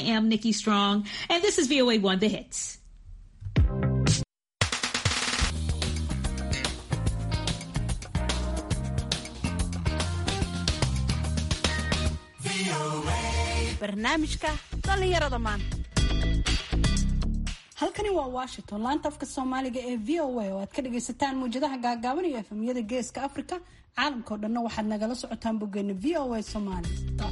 am Nikki Strong, and this is VOA One The Hits. barnaamijka dhallinyarada maanta halkani waa washington laanta afka soomaaliga ee v o a oo aad ka dhagaysataan muwjadaha gaagaaban iyo efemyada geeska africa caalamkao dhanna waxaad nagala socotaan boggeena v o a somaly com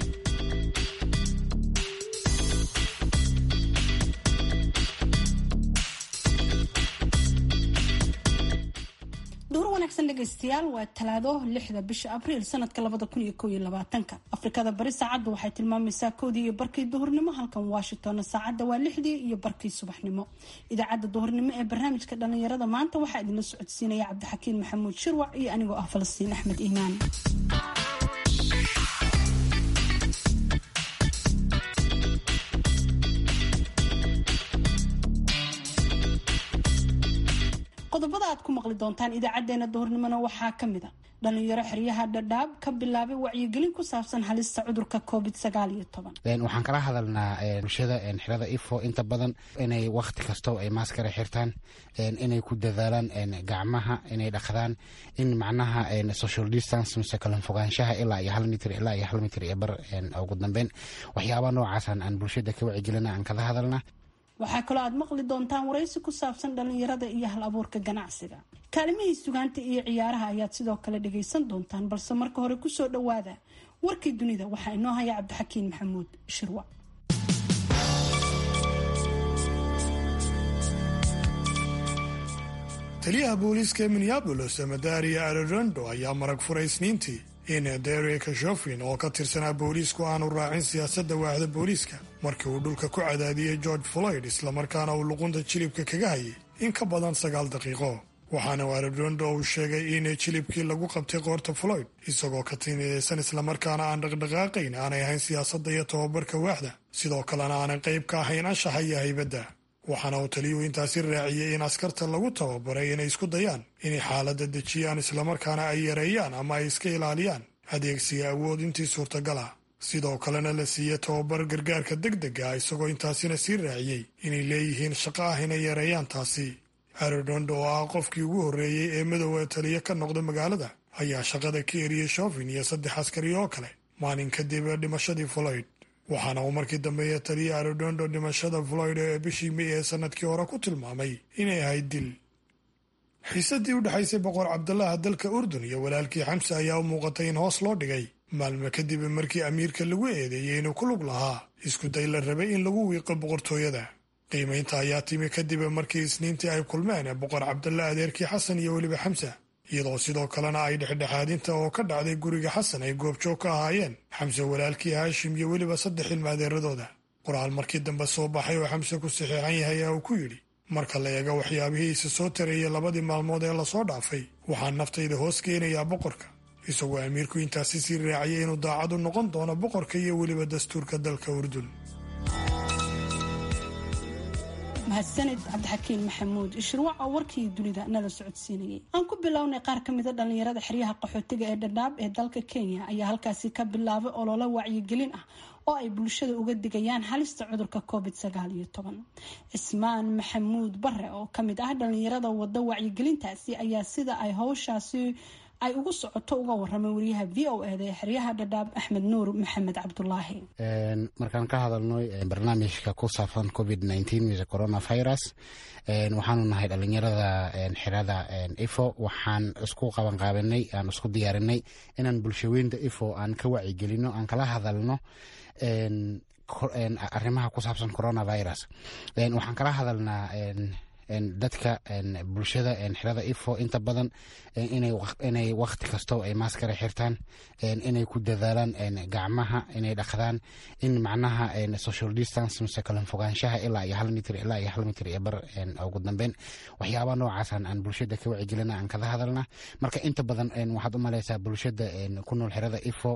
duur wanaagsan dhegaystayaal waa talaado lixda bisha abriil sanadka labada kun iyo kow iyo labaatanka afrikada bari saacadda waxay tilmaamaysaa kowdii iyo barkii duhurnimo halkan washingtonna saacadda waa lixdii iyo barkii subaxnimo idaacadda duhurnimo ee barnaamijka dhallinyarada maanta waxaa idinla socodsiinaya cabdixakiin maxamuud shirwac iyo anigoo ah falastiin axmed iimaan qodobada aad ku maqli doontaan idaacadeena duhurnimona waxaa kamid a dhalinyaro xeryaha dhadhaab ka bilaabay wacyigelin ku saabsan halista cudurka covid sagaal iyo toban waxaan kala hadalnaa bulshada xerada ifo inta badan inay wakti kasto ay maaskara xirtaan inay ku dadaalaan gacmaha inay dhaqdaan in macnaha social distance mise kala fogaanshaha ilaa iyo hal mitr ilaa iyo hal mitr iyo bar ugu dambeyn waxyaaba noocaasaan aan bulshada ka wacyigelina aan kala hadalnaa waxaa kaloo aad maqli doontaan waraysi ku saabsan dhalinyarada iyo hal abuurka ganacsiga kaalimihii sugaanta iyo ciyaaraha ayaad sidoo kale dhagaysan doontaan balse marka hore kusoo dhawaada warkii dunida waxaa inoo haya cabdixakiin maxamuud shirwa taliyaha booliiska ee minneabolis madaria arorondo ayaa marag furay isniintii in derek shofin oo ka tirsanaa booliisku aanu raacin siyaasadda waaxda booliiska markii uu dhulka ku cadaadiyey george floyd islamarkaana uu luqunta jilibka kaga hayay in ka badan sagaal daqiiqo waxaana arorondo uu sheegay in jilibkii lagu qabtay qoorta floyd isagoo ka tinidaysan islamarkaana aan dhaqdhaqaaqayn aanay ahayn siyaasadda iyo tababarka waaxda sidoo kalena aanan qayb ka ahayn anshaxa iyo haybadda waxaana uu taliyuhu intaasi raaciyey in askarta lagu tababaray inay isku dayaan inay xaaladda dejiyaan islamarkaana ay yareeyaan ama ay iska ilaaliyaan adeegsiga awood intii suurtagal ah sidoo kalena la siiye tababar gargaarka deg dega ah isagoo intaasina sii raaciyey inay leeyihiin shaqo ah inay yareeyaan taasi arodondo oo ah qofkii ugu horreeyey ee midooda taliya ka noqda magaalada ayaa shaqada ka eriyey shofin iyo saddex askari oo kale maalin kadib dhimashadii floyd waxaana uu markii dambeeya taliya arodondo dhimashada floyd ee bishii may ee sanadkii hore ku tilmaamay inay ahayd dil xiisadii u dhexaysay boqor cabdalaha dalka urdun iyo walaalkii xamse ayaa u muuqatay in hoos loo dhigay maalmo kadib markii amiirka lagu eedeeyey inuu ku lug lahaa isku day la rabay in lagu wiiqo boqortooyada qiimaynta ayaa timi kadib markii isniintii ay kulmeen boqor cabdalla adeerkii xasan iyo weliba xamsa iyadoo sidoo kalena ay dhexdhexaadinta oo ka dhacday guriga xasan ay goobjoog ka ahaayeen xamse walaalkii haashim iyo weliba saddex ilmaadeeradooda qoraal markii dambe soo baxay oo xamse ku saxiixan yahay ayaa uu ku yidhi marka la eego waxyaabihiisa soo tareeyay labadii maalmood ee lasoo dhaafay waxaan naftayda hoos keenayaa boqorka isagoo amiirku intaasi sii raaciyay inuu daacad u noqon doono boqorka iyo weliba dastuurka dalka urdun mahadsanid cabdixakiin maxamuud shirwac oo warkii dunida nala socodsiinayay aan ku bilownay qaar ka mida dhalinyarada xeryaha qaxootiga ee dhadhaab ee dalka kenya ayaa halkaasi ka bilaabay ololo wacyigelin ah oo ay bulshada uga digayaan halista cudurka covid sagaal iyo toban cismaan maxamuud bare oo kamid ah dhalinyarada wada wacyigelintaasi ayaa sida ay howshaasi ay ugu socoto uga waramay wariyaha v o eda ee xeryaha dhadhaab axmed nuur maxamed cabdulaahi markaan ka hadalno barnaamijka ku saabsan covid mise coronavirus waxaanu nahay dhalinyarada xerada ifo waxaan isku qabanqaabanay aan isku diyaarinay inaan bulshaweynta ifo aan ka wacyigelino aan kala hadalno arrimaha ku saabsan coronavirus waxaan kala hadalnaa dadka bulshada xerada ifo inta badan inay wakti kasto ay maaskara xirtaan inay ku dadaalaan gacmaha inay dhaqdaan in macnaha social distance mise kala fogaanshaha ilaa iyo hal mitr ilaa iyo hal mitr iyo bar ugu dambeyn waxyaaba noocaasaan aan bulshada ka wacyigelina aan kala hadalna marka inta badan waxaad u malaysaa bulshada ku nool xerada ifo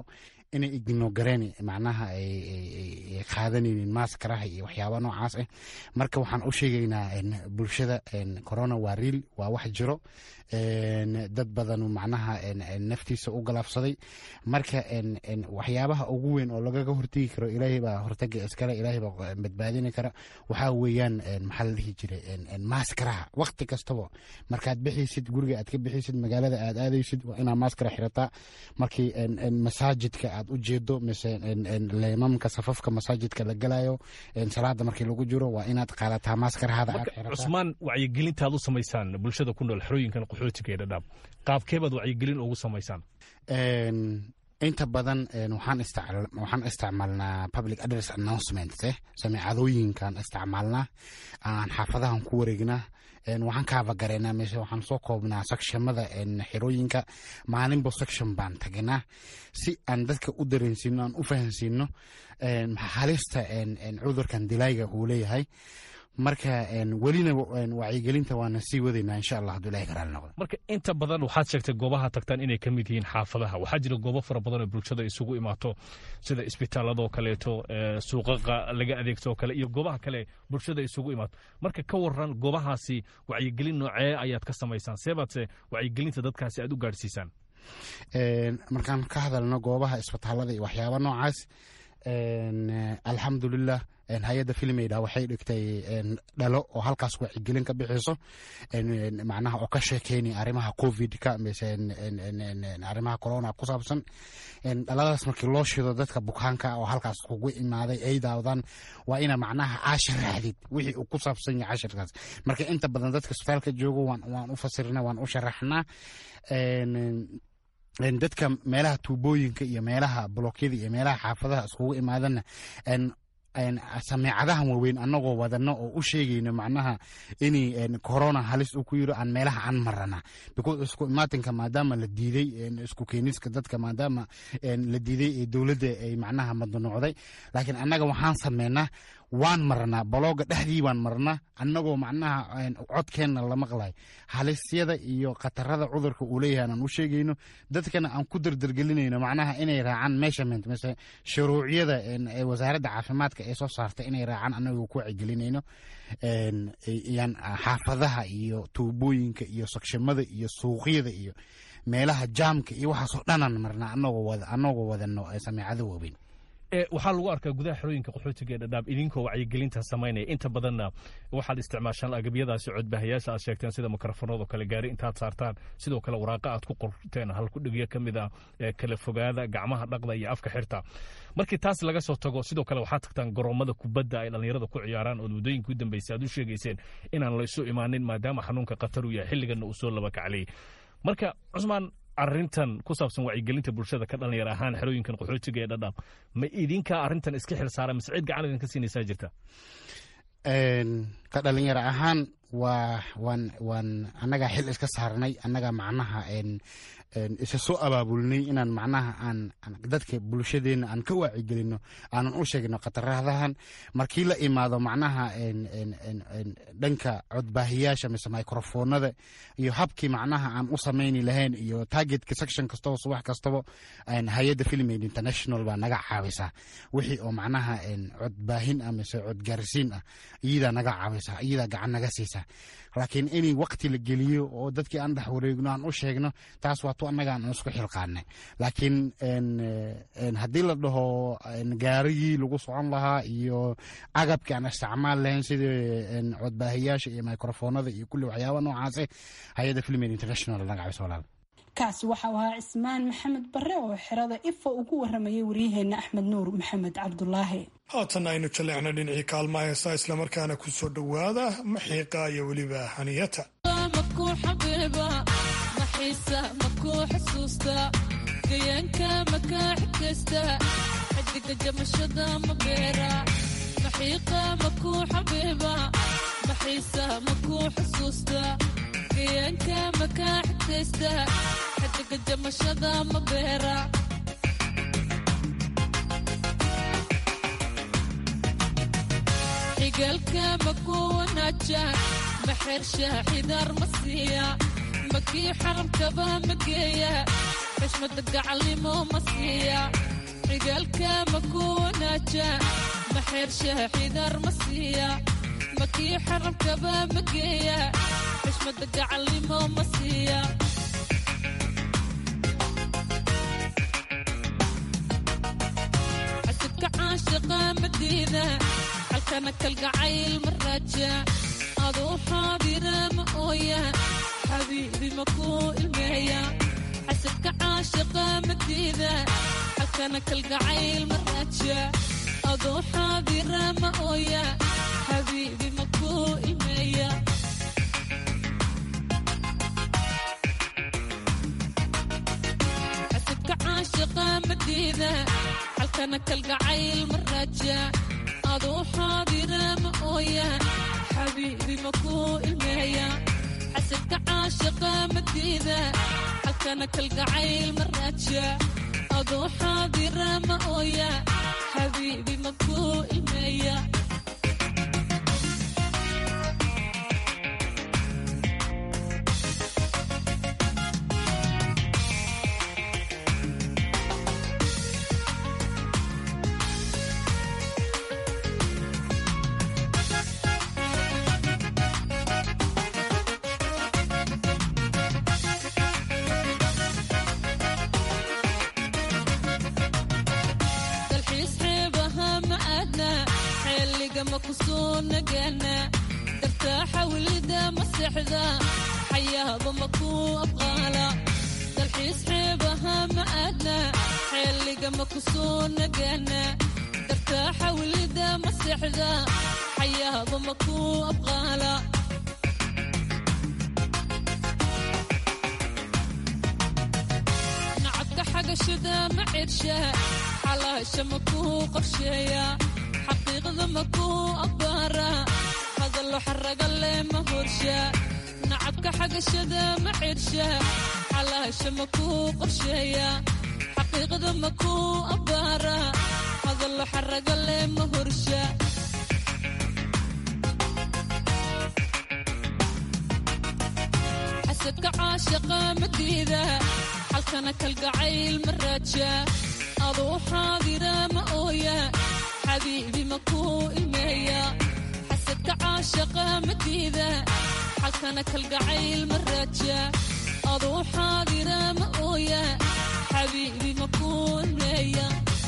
inay ignogareen macnaha ay qaadanaynin maaskaraha iyo waxyaaba noocaas ah marka waxaan u sheegaynaa bulshada corona waa riil waa wax jiro dad badan macnaha naftiisa u galaafsaday marka waxyaabaha ugu weyn oo lagaga hortegi karo ilaahay baa hortaga iskale ilaahay baa badbaadini kara waxaa weeyaan maxaa la dhihi jiray maaskaraha waqti kastaba markaad bixaysid guriga aad ka bixaysid magaalada aad aadaysid waa inaa maaskara xirataa markii masaajidka aad u jeedo mise leemamka safafka masaajidka la galayo salaada markii lagu jiro waa inaad qaadataa maaskarahaada aad xirataa cusmaan wacyigelintaad u samaysaan bulshada ku nool xerooyinkan qaxootiga ee dhadhaab qaabkeebaad wacyigelin ugu samaysaan inta badan waxaan isticmaalnaa public address announcement sameecadooyinkan isticmaalnaa aan xaafadahan ku wareegnaa waxaan kaabagareynaa mise waxaan soo koobnaa sakshamada xerooyinka maalinba section baan tagnaa si aan dadka u dareensiino aan u fahansiino halista cudurkan dilayga uu leeyahay marka welina wacyigelinta waana sii wadaynaa insha allah haduu ilahay karaali noqdo marka inta badan waxaad sheegtay goobaha tagtaan inay ka mid yihiin xaafadaha waxaa jira goobo fara badan oo bulshada isugu imaato sida isbitaaladoo kaleeto suuqaqa laga adeegto oo kale iyo goobaha kale bulshada isugu imaato marka ka waran goobahaasi wacyigelin noocee ayaad ka samaysaan seebaadse wacyigelinta dadkaasi aad u gaadhsiisaan markaan ka hadalno goobaha isbitaalada iyo waxyaaba noocaas alxamdulilah hay-adda filimeyda waxay dhigtay dhalo oo halkaas wacyigelin ka bixiso macnaha oo ka sheekeynaya arrimaha covidka mise arrimaha corona ku saabsan dhaladaas markii loo shido dadka bukaanka oo halkaas kugu imaaday ay daawdaan waa ina macnaha cashir raadid wixii uu ku saabsan yahay cashirkaas marka inta badan dadka isbitaalka joogo waan u fasirnaa waan u sharaxnaa dadka meelaha tuubooyinka iyo meelaha blookyada iyo meelaha xaafadaha iskugu imaadana sameecadahan waaweyn anagoo wadano oo u sheegayno macnaha in corona halis uu ku yiro aan meelaha aan marana because isku imaatinka maadaama la diiday isku keeniska dadka maadaama la diiday ee dowladda ay macnaha madnuucday laakiin annaga waxaan sameynaa waan marnaa balooga dhexdii baan marnaa annagoo macnaha codkeenna la maqlay halisyada iyo khatarada cudurka uu leeyahay aan u sheegayno dadkana aan ku dardargelinayno macnaha inay raacaan measurement mise shuruucyada wasaaradda caafimaadka ee soo saartay inay raacaan annagoo ku wacyigelinayno yan xaafadaha iyo tuubooyinka iyo sagshamada iyo suuqyada iyo meelaha jaamka iyo waxaasoo dhanaan marnaa anagoo wadano sameecado waaweyn waxaa lagu arkaa gudaha xerooyinka qaxootiga ee dhadhaab idinkoo wacyigelinta samaynaya inta badanna waxaad isticmaashaan agabyadaasi codbaahayaasha aad sheegteen sida mikrofoonado kale gaari intaad saartaan sidoo kale waraaqa aad ku qorteen halkudhigyo ka mid ah kala fogaada gacmaha dhaqda iyo afka xirta markii taas laga soo tago sidoo kale waxaad tagtaan garoomada kubadda ay dhallinyarada ku ciyaaraan ood waddooyinka u dambeysay aad u sheegayseen inaan laysu imaanin maadaama xanuunka khatar uu yahay xilliganna uu soo laba kacliyey marka cusmaan arintan ku saabsan wacyigelinta bulshada ka dhalinyar ahaan xerooyinkan qaxootiga ee dhadhaab ma idinkaa arintan iska xil saara mise cid gacan idinka siinaysaa jirta ka dhalinyaro ahaan waa waan waan annagaa xil iska saarnay annagaa macnaha isa soo abaabulnay inaan macnaha aan dadka bulshadeena aan ka waacigelino aanan u sheegno khataradahan markii la imaado macnaha dhanka codbaahiyaasha mise microfoonada iyo habkii macnaha aan u samayni lahayn iyo targetka section kastaba subax kastaba hay-adda filmaid international baa naga caawisaa wixii oo macnaha codbaahin ah mise codgaarsiin ah iyadaa naga caawisa iyadaa gacan naga siisa laakiin in waqti la geliyo oo dadkii aan dhex wareegno aan u sheegno taas waa tu annaga aan isku xilqaanay laakiin haddii la dhaho gaarigii lagu socon lahaa iyo agabkii aan isticmaal lahayn sidii codbaahiyaasha iyo microfoonada iyo kulli waxyaaba noocaase hay-adda filmin international naga cabiso walaal kaasi waxau ahaa cismaan maxamed bare oo xerada ifa ugu waramayay waryaheena axmed nuur maxamed cabdulaahi haatan aynu jaleecna dhinacii kaalma heesa islamarkaana ku soo dhowaada maxiiqa iyo weliba haniyata xigalka maku wanaaja maxersha xidaar ma siiya makii xaramkaba mageeya xushmada gacalnimo ma siiya xigaalka maku wanaaja maxeershaha xidar ma siiya makii xarabkaba ma geeya xishmada gacalnimo ma siiya xasidka caashiqa madiida halkana kalgacayl ma raaja aduu xaadira ma ooya xabiibi makuu ilmeeya xasidka caashiqa madiida halkana kalgacayl ma raaja aduu xaadira ma ooya xabiibi makuu ilmeeya xasidka caashiqa madiida halkana kalgacayl ma raaja aduu xaadira ma ooya xabiibi makuu ilmeeya xasidka caashiqa madiida halkana kalgacayl ma raaja aduu xaadira ma ooya xabiibi makuu ilmeeya dalxiis xeebaha ma aadna xeeliga ma ku soo nagaana dartaa xawlida ma seexda xayaaba ma ku abqaala dalxiis xeebaha ma aadna xeeliga ma ku soo nagaana dartaa xawlida ma seexda xayaaba ma ku abqaala nacabka xagashada ma cirsha xalaasha ma kuu qorsheeya xaqiiqda ma kuu abbaara hadallo xaraga leh ma horsha nacabka xagashada ma cirsha xalaasha ma kuu qorsheeya xaqiiqda ma kuu abbaara hadallo xaraga leh ma horsha xasadka caashaqa madiida halkana kalgacayl ma raaja aduu xaadira ma ooya xabiibi makuu ilmeeya xasadka caashaqa madiida halkana kalgacayl ma raaja aduu xaadira ma ooya xabiibi makuu ilmeeya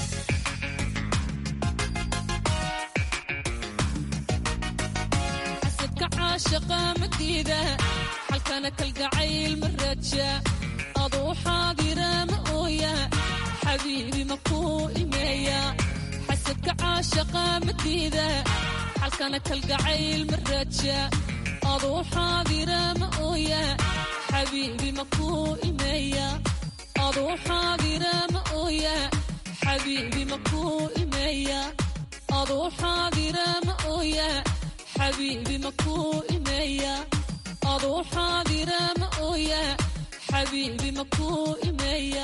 xasadka caashaqa madiida halkana kalgacayl ma raaja aduu xaadira ma ooya xabiibi makuu ilmeeya xasadka caashaqa madiida halkana kalgacayl ma raaja aduu xaadira ma ooya xabiibi makuu ilmeeya aduu xaadira ma ooya xabiibi makuu ilmeeya aduu xaadira ma ooya xabiibi makuu ilmeeya aduu xaadira ma ooya xabiibi makuu ilmeeya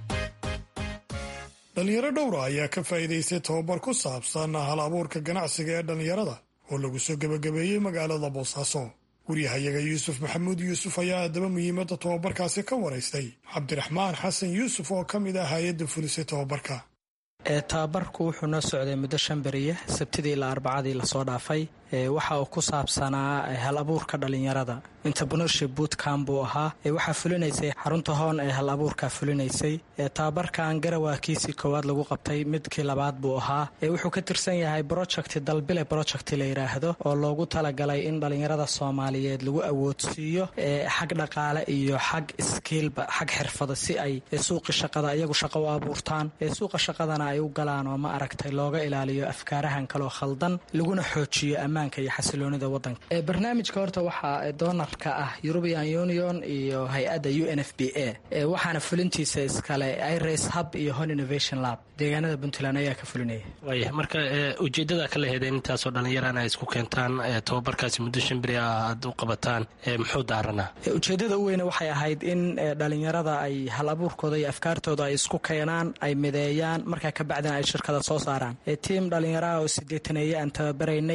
dhalinyaro dhowra ayaa ka faa'iidaystay tababar ku saabsan hal abuurka ganacsiga ee dhallinyarada oo lagu soo gebagabeeyey magaalada boosaaso waryahayaga yuusuf maxamuud yuusuf ayaa haddaba muhiimadda tababarkaasi ka waraystay cabdiraxmaan xasan yuusuf oo ka mid ah hay-adda fulisay tababarka ee tababarku wuxuu noo socday muddo shan beriya sabtidii ilaa arbacadii lasoo dhaafay waxa uu ku saabsanaa hal abuurka dhallinyarada entrepreneurship bootcamp buu ahaa waxaa fulinaysay xarunta hoon ee hal abuurka fulinaysay tababarkan garawaa kiisii koowaad lagu qabtay midkii labaad buu ahaa wuxuu ka tirsan yahay project dalbile project la yidhaahdo oo loogu talagalay in dhallinyarada soomaaliyeed lagu awoodsiiyo xag dhaqaale iyo xag skiilba xag xirfado si ay suuqi shaqada iyagu shaqo u abuurtaan suuqa shaqadana ay u galaan oo ma aragtay looga ilaaliyo afkaarahan kaloo khaldan laguna xoojiyo ammaanka iyo xasiloonida wadanka barnaamijka horta waxaa doonarka ah european union iyo hay-adda u n f b a waxaana fulintiisa iskale iras hub iyo hon innovation lab deegaanada puntland ayaa ka fulinaya waaya marka ujeedada ka laheedeen intaasoo dhallinyarana ay isku keentaan tababarkaasi muddo shan beri ah aad u qabataan muxuu daaranaa ujeedada u weyne waxay ahayd in dhalinyarada ay hal abuurkooda iyo afkaartooda ay isku keenaan ay mideeyaan markaa kabacdina ay shirkada soo saaraan tiim dhalinyaraha oo sideetaneeye aan tababaraynay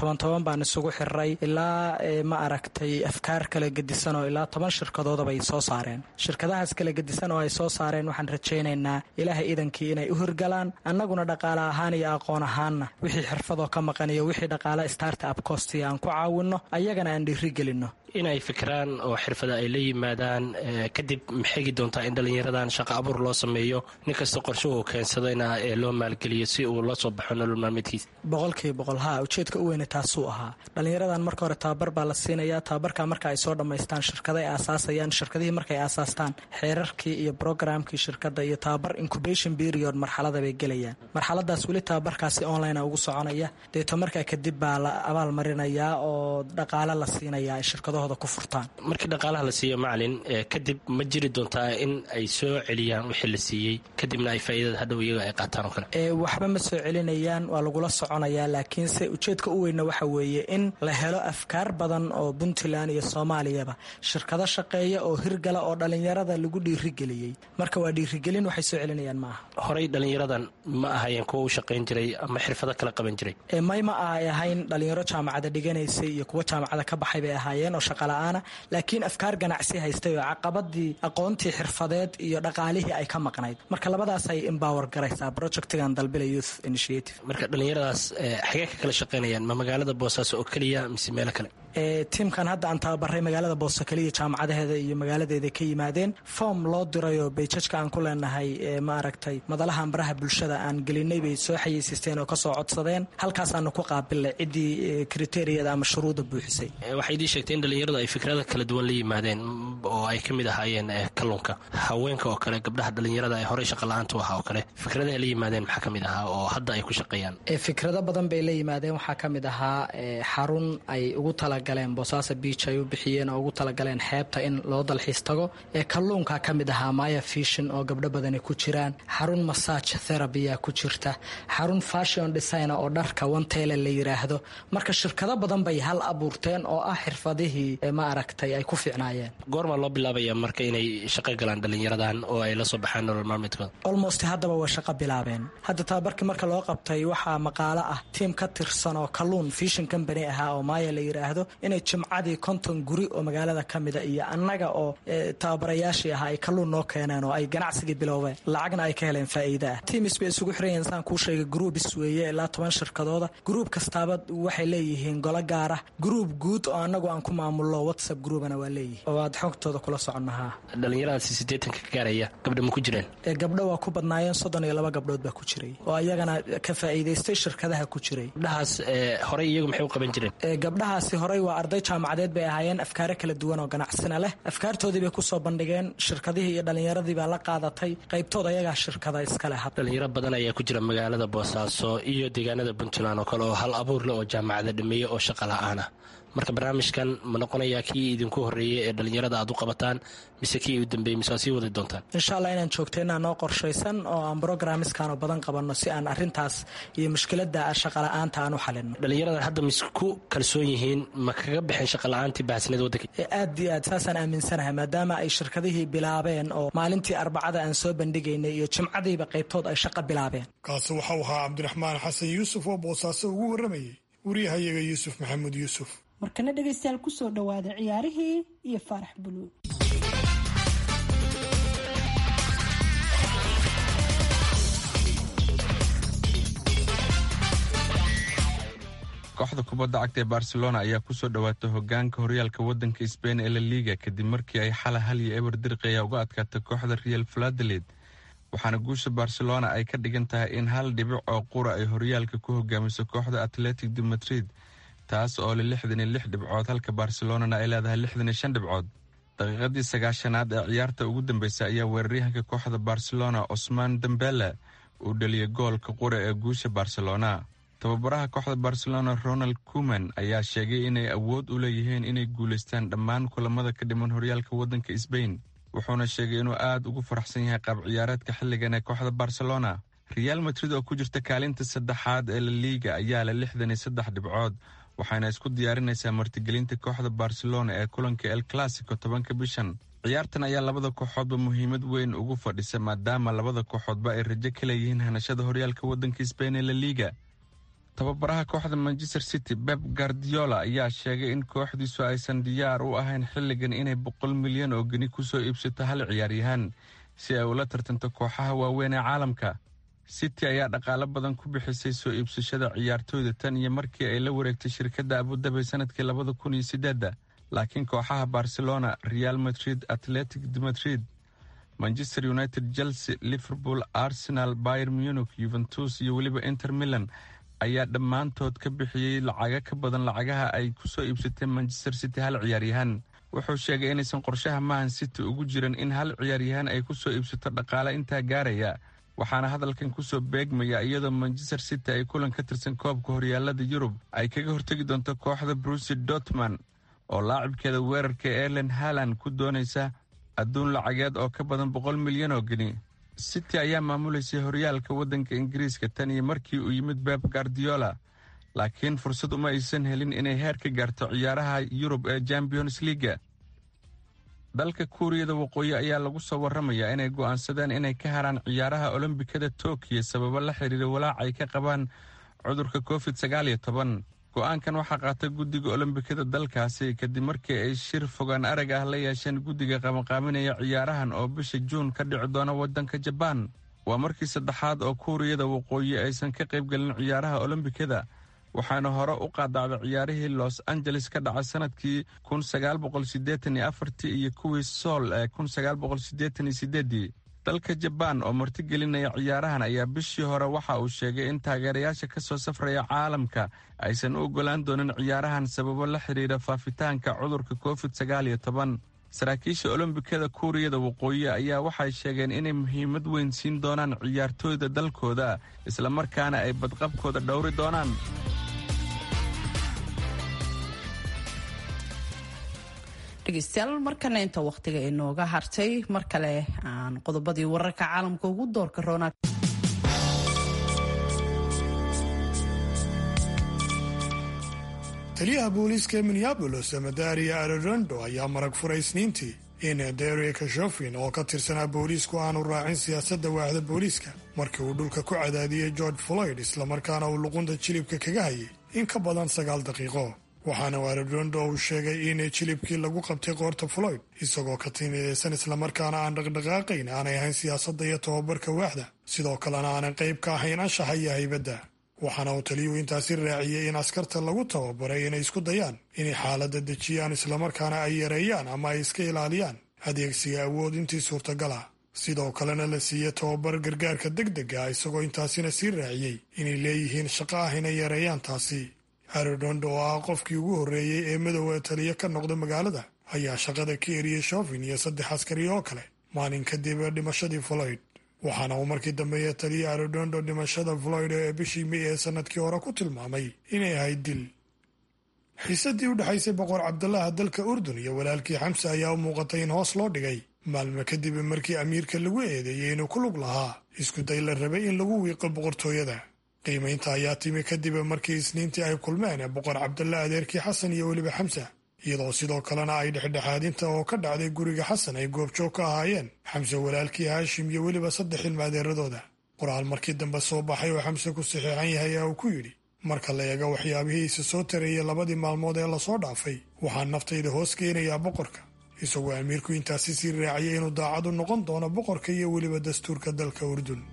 toban toban baan isugu xiray ilaa ma aragtay afkaar kala gedisan oo ilaa toban shirkadoodaba ay soo saareen shirkadahaas kala gedisan oo ay soo saareen waxaan rajaynaynaa ilaahay idankii inay u hirgalaan annaguna dhaqaale ahaan iyo aqoon ahaanna wixii xirfadoo ka maqan iyo wixii dhaqaale starta up costiga aan ku caawinno ayagana aan dhiirigelinno inay fikiraan oo xirfada ay la yimaadaan kadib maxegi doontaa in dhallinyaradan shaqo abuur loo sameeyo nin kasta qorshuhu keensadayna ee loo maalgeliyo si uu la soo baxo nolol maalmeedkiisa boqolkiiba boqol haa ujeedka u weyne taasuu ahaa dhallinyaradan marka hore tababar baa la siinayaa tababarka marka ay soo dhammaystaan shirkada ay aasaasayaan shirkadihii markaay aasaastaan xeerarkii iyo brograamkii shirkadda iyo tababar incubation period marxalada bay gelayaan marxaladaas weli tababarkaasi online ugu soconaya deeto markaa kadib baa la abaal marinayaa oo dhaqaale la siinayaa ay shirkadahooda ku furtaan markii dhaqaalaha la siiyo macalin kadib ma jiri doontaa in ay soo celiyaan wixii la siiyey kadibna ay faa'iidada hadhow iyaga ay qaataan oo kale waxba ma soo celinayaan waa lagula soconayaa laakiinse ujeedka u weyna waxa weeye in la helo afkaar badan oo puntland iyo soomaaliyaba shirkado shaqeeya oo hirgala oo dhallinyarada lagu dhiirigeliyey marka waa dhiirigelin waxay soo celinayaan ma aha horey dhallinyaradan ma ahayeen kuwa u shaqayn jiray ama xirfado kala qaban jiray may ma ay ahayn dhallinyaro jaamacada dhiganaysay iyo kuwa jaamacada ka baxay bay ahaayeen oo shaqala-aana laakiin afkaar ganacsi haystay oo caqabadii aqoontii xirfadeed iyo dhaqaalihii ay ka maqnayd marka labadaas ay embower garaysaa projectigan dalbila youth initiative marka dhallinyaradaas xagee ka kala shaqaynayaan ma magaalada boosaaso oo keliya mise meelo kale tiimkan hadda aan tababaray magaalada booso keliya jaamacadaheeda iyo magaaladeeda ka yimaadeen foom loo dirayoo bayjajka aan ku leenahay ma aragtay madalahan baraha bulshada aan gelinay bay soo xayeysiisteen oo kasoo codsadeen halkaasaanu ku qaabilnay ciddii kriteriyada ama shuruuda buuxisay waxay idii sheegtay in dhallinyaradu ay fikrada kala duwan la yimaadeen oo ay ka mid ahaayeen kalluunka haweenka oo kale gabdhaha dhallinyarada ee horey shaqala-aanta u ahaa oo kale fikradaha la yimaadeen maxaa ka mid ahaa oo hadda ay ku shaqeeyaan fikrado badan bay la yimaadeen waxaa ka mid ahaa xarun ay ugu tala galeen boosaaso biij ay u bixiyeen oo ugu talagaleen xeebta in loo dalxiis tago ee kalluunka ka mid ahaa maya fishin oo gabdho badani ku jiraan xarun massage therabya ku jirta xarun fashion design oo dharka wanteele la yiraahdo marka shirkado badan bay hal abuurteen oo ah xirfadihii ma aragtay ay ku fiicnaayeen goormaa loo bilaabaya marka inay shaqo galaan dhallinyaradan oo ay la soo baxaan nolol maalmeedkooda almost haddaba way shaqo bilaabeen hadda tababarkii marka loo qabtay waxaa maqaalo ah tiim ka tirsan oo kalluun fishin company ahaa oo maya la yiraahdo inay jimcadii konton guri oo magaalada ka mida iyo annaga oo tababarayaashii ahaa ay kalluun noo keeneen oo ay ganacsigii biloobeen lacagna ay ka heleen faa'iida ah tiimis bay isugu xirayeen saan kuu sheegay gruubis weeye ilaa toban shirkadooda gruub kastaaba waxay leeyihiin golo gaara gruub guud oo annagu aan ku maamulno whatsapp groupana waa leeyihin oo aad xogtooda kula soconnahaa dhallinyaradaasi siddeetanka ka gaaraya gabdha ma ku jireen gabdho waa ku badnaayeen soddon iyo laba gabdhood baa ku jiray oo iyagana ka faa'iidaystay shirkadaha ku jiray gabdhahaas horey iyagu maxay u qaban jireen gabdhahaasi horey waa arday jaamacadeed bay ahaayeen afkaaro kala duwan oo ganacsina leh afkaartoodii bay kusoo bandhigeen shirkadihii iyo dhallinyaradii baa la qaadatay qaybtood ayagaa shirkada iskale dhalinyaro badan ayaa ku jira magaalada boosaaso iyo deegaanada puntland oo kale oo hal abuurle oo jaamacada dhameeye oo shaqa la-aana marka barnaamijkan ma noqonayaa kii idinku horreeyey ee dhallinyarada aad u qabataan mise kii u dambeeyey mise waa sii wadi doontaan insha allah inaan joogto inaan noo qorshaysan oo aan brograamiskan oo badan qabanno si aan arrintaas iyo mushkiladda shaqala-aanta aan u xalinno dhallinyarada hadda mis ku kalsoon yihiin ma kaga baxeen shaqala-aantii baahsneed waddanka aad iyo aad saasaan aaminsanahay maadaama ay shirkadihii bilaabeen oo maalintii arbacada aan soo bandhigaynay iyo jimcadiiba qaybtood ay shaqa bilaabeen kaasi waxau ahaa cabdiraxmaan xasan yuusuf oo boosaaso ugu warramayay wariyahayaga yuusuf maxamuud yuusuf markana dhegaystayaal kusoo dhowaada ciyaarihii iyo faarax buluug kooxda kubadda cagta ee barcelona ayaa kusoo dhowaatay hogaanka horyaalka waddanka sbain ee la liiga kadib markii ay xala hal iyo eber dirqaya uga adkaatay kooxda real valadolid waxaana guusha barcelona ay ka dhigan tahay in hal dhibic oo qura ay horyaalka ku hogaamiso kooxda atletic de madrid taas oo le lixdan iyo lix dhibcood halka barcelonana ay leedahay lixdan iyo shan dhibcood daqiiqadii sagaashanaad ee ciyaarta ugu dambeysay ayaa weeraryahanka kooxda barcelona cosmaan dembele uu dhaliyay goolka qura ee guusha barcelona tababaraha kooxda barcelona ronald kuman ayaa sheegay inay awood u leeyihiin inay guulaystaan dhammaan kulamada ka dhiman horyaalka waddanka sbain wuxuuna sheegay inuu aad ugu faraxsan yahay qaab ciyaareedka xilligan ee kooxda barcelona real madrid oo ku jirta kaalinta saddexaad ee la liiga ayaa leh lixdan iyo saddex dhibcood waxayna isku diyaarinaysaa martigelinta kooxda barcelona ee kulanka el classico tobanka bishan ciyaartan ayaa labada kooxoodba muhiimad weyn ugu fadhisa maadaama labada kooxoodba ay rajo ka leeyihiin hanashada horyaalka waddanka sbain ee la liiga tababaraha kooxda manchester city beb gardiola ayaa sheegay in kooxdiisu aysan diyaar u ahayn xilligan inay boqol milyan oo geni ku soo iibsato hal ciyaaryahaan si ay ula tartanto kooxaha waaweyn ee caalamka city ayaa dhaqaalo badan ku bixisay soo iibsashada ciyaartooyda tan iyo markii ay la wareegtay shirkadda abudabi sanadkii labada kun iyo sideedda laakiin kooxaha barcelona real madrid atletic de madrid manchester united chelsea liverpool arsenal bayer munich yuventus iyo weliba inter milan ayaa dhammaantood ka bixiyey lacaga ka badan lacagaha ay ku soo iibsatay manchester city hal ciyaaryahaan wuxuu sheegay inaysan qorshaha mahan city ugu jiran in hal ciyaaryahaan ay ku soo iibsato dhaqaale intaa gaaraya waxaana hadalkan kusoo beegmaya iyadoo manchester city ay kulan ka tirsan koobka horyaalada yurub ay kaga hortegi doonto kooxda brusi dortman oo laacibkeeda weerarka elen halan ku doonaysa adduun lacageed oo ka badan boqol milyan oo geni city ayaa maamuleysay horyaalka waddanka ingiriiska tan iyo markii uu yimid beb gardiola laakiin fursad uma aysan helin inay heer ka gaarto ciyaaraha yurub ee champions leaga dalka kuuriyada waqooyi ayaa lagu soo warramayaa inay go'aansadeen inay ka haraan ciyaaraha olombikada tokiyo sababo la xiriira walaac ay ka qabaan cudurka covid sagaal iyo toban go'aankan waxaa qaatay guddiga olombikada dalkaasi kadib markii ay shir fogaan arag ah la yeesheen guddiga qabanqaaminaya ciyaarahan oo bisha juun ka dhici doona waddanka jabaan waa markii saddexaad oo kuuriyada waqooyi aysan ka qaybgelin ciyaaraha olombikada waxaana hore u qaadacday ciyaarihii los angeles ka dhacay sanadkii kun sagaal boqol siddeetan iyo afartii iyo kuwii sool ee kun sagaal boqol siddeetan iyo siddeeddii dalka jabaan oo martigelinaya ciyaarahan ayaa bishii hore waxa uu sheegay in taageerayaasha ka soo safraya caalamka aysan u oggolaan doonin ciyaarahan sababo la xidhiira faafitaanka cudurka covid sagaal iyo toban saraakiisha olombikada kuuriyada waqooyi ayaa waxay sheegeen inay muhiimad weyn siin doonaan ciyaartooyda dalkooda islamarkaana ay badqabkooda dhowri doonaan dhegeystayaal markana inta wakhtiga inooga hartay mar kale aan qodobadii wararka caalamka ugu doorka roonaa taliyaha booliiska ee minneabolis madaria aredondo ayaa marag furay isniintii in derek shofin oo ka tirsanaa booliisku aanu raacin siyaasadda waaxda booliiska markii uu dhulka ku cadaadiyey george floyd islamarkaana uu luqunta jilibka kaga hayay in ka badan sagaal daqiiqo waxaana aredondo uu sheegay in jilibkii lagu qabtay qoorta floyd isagoo ka timidaysan islamarkaana aan dhaqdhaqaaqayn aanay ahayn siyaasadda iyo tobabarka waaxda sidoo kalena aanay qayb ka ahayn anshaxa iyo haybadda waxaana uu taliyuhu intaasi raaciyey in askarta lagu tababaray inay isku dayaan inay xaaladda dejiyaan islamarkaana ay yareeyaan ama ay iska ilaaliyaan adeegsiga awood intii suurtagal ah sidoo kalena la siiyey tababar gargaarka degdega isagoo intaasina sii raaciyey inay leeyihiin shaqo ah inay yareeyaan taasi aredondo oo ah qofkii ugu horreeyey ee midooda taliyo ka noqda magaalada ayaa shaqada ka eriyey shofin iyo saddex askari oo kale maalin kadib dhimashadii floyd waxaana uu markii dambeeye taliya aredondo dhimashada floyd ee bishii may ee sanadkii hore ku tilmaamay inay ahayd dil xiisadii u dhexaysay boqor cabdalaha dalka urdun iyo walaalkii xamse ayaa u muuqatay in hoos loo dhigay maalmo kadib markii amiirka lagu eedeeyey inuu ku lug lahaa isku day la rabay in lagu wiiqo boqortooyada qiimaynta ayaa timi kadib markii isniintii ay kulmeen boqor cabdalla adeerkii xasan iyo weliba xamsa iyadoo sidoo kalena ay dhexdhexaadinta oo ka dhacday guriga xasan ay goobjoog ka ahaayeen xamse walaalkii haashim iyo weliba saddex ilmaadeeradooda qoraal markii dambe soo baxay oo xamse ku saxiixan yahay ayaa uu ku yidhi marka la eego waxyaabihiisa soo tarayay labadii maalmood ee lasoo dhaafay waxaan naftayda hoos keenayaa boqorka isagoo amiirku intaasi sii raaciyay inuu daacad u noqon doono boqorka iyo weliba dastuurka dalka urdun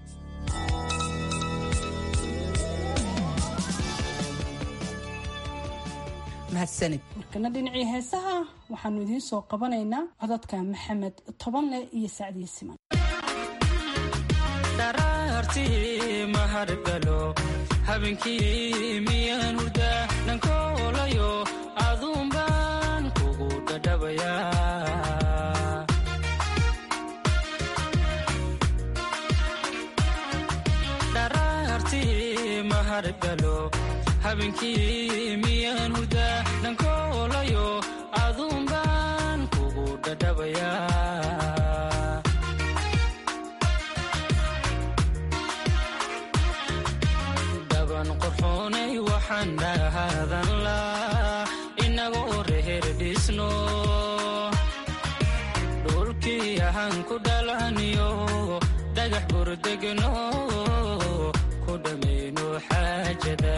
markana dhinacii heesaha waxaanu idiin soo qabanaynaa codadka maxamed tobanle iyo sacdiye siman dharaartii mahadgalo habeenkii miyaan hurdaa dhankoolayo aduun baan kugu dhadhabayaa dharaartii mahadgalo habeenkii miyaan hurdaa dhankoolayo aduun baan kugu dhadhabayaa dhaban qorxoonay waxaan dhahaadan laa inagoo reher dhisno dhulkii ahaan ku dhalaniyo dhagax burdegno ku dhammayno xaajada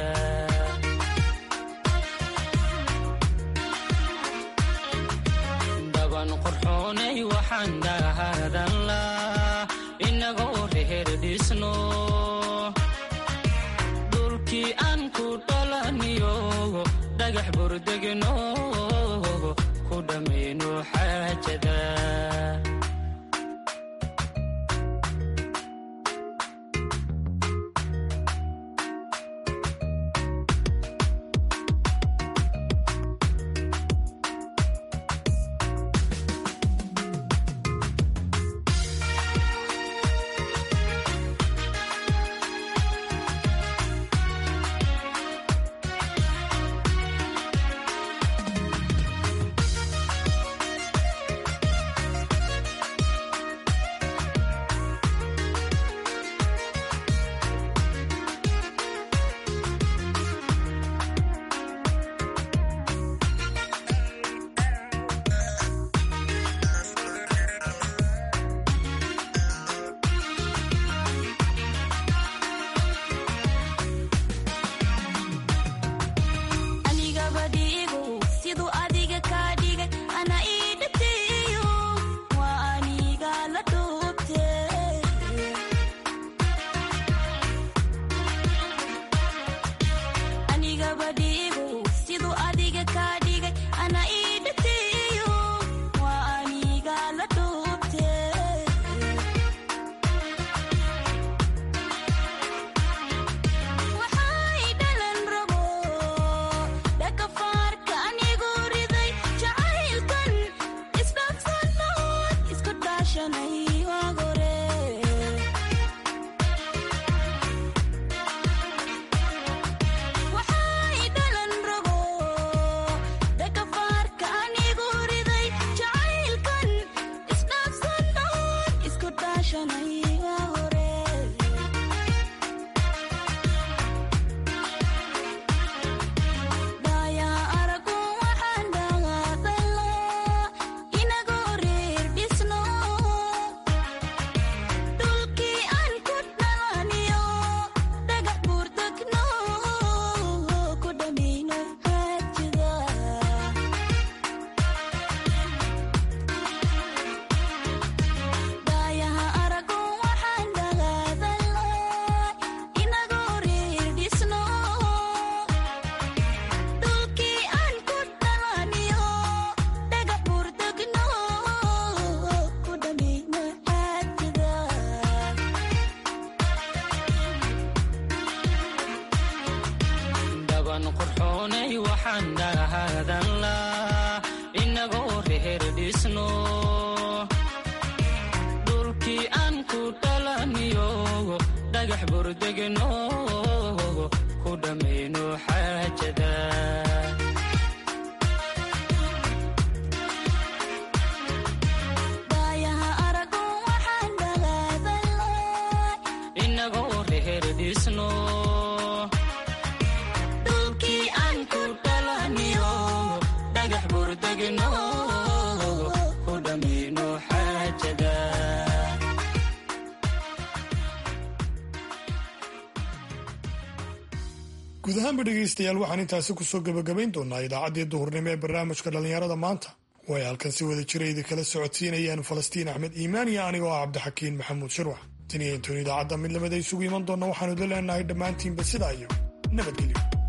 dhaban qorxoonay waxaan dhahaadan laa inagoo reher dhisno dhulkii aan ku dhalaniyo dhagax burdegno ku dhammayno xaajada dhulkii aan ku dhalaniyo dhagax burdegno ku dhammayno xaajada inagoo reher dhisno dhulkii aan ku dhalaniyo dhagax burdegno ku dhammayno xaajada guud ahaanba dhegaystayaal waxaan intaasi kusoo gebagabayn doonaa idaacaddii duhurnimo ee barnaamijka dhallinyarada maanta oo ay halkan si wada jira idinkala socodsiinayaan falastiin axmed iimaan iyo anigoo ah cabdixakiin maxamuud shirwax tan iyo intoon idaacadda mid lamida isugu iman doonna waxaanu idin leenahay dhammaantiinba sidaa iyo nabadgelyo